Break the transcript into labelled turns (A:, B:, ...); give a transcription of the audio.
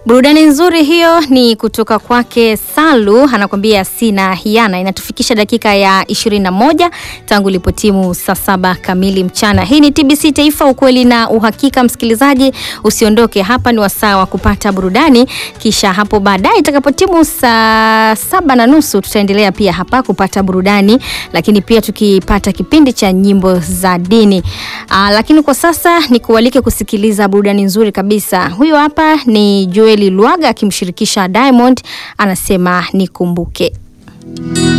A: Burudani nzuri hiyo ni kutoka kwake Salu, anakuambia sina hiana. Inatufikisha dakika ya 21 tangu ilipotimu saa saba kamili mchana. Hii ni TBC Taifa, ukweli na uhakika. Msikilizaji, usiondoke hapa, ni wasaa wa kupata burudani, kisha hapo baadaye itakapotimu saa saba na nusu tutaendelea pia hapa kupata burudani, lakini pia tukipata kipindi cha nyimbo za dini. Aa, lakini kwa sasa ni kualike kusikiliza burudani nzuri kabisa. Huyo hapa ni Joeli Lwaga akimshirikisha Diamond, anasema nikumbuke.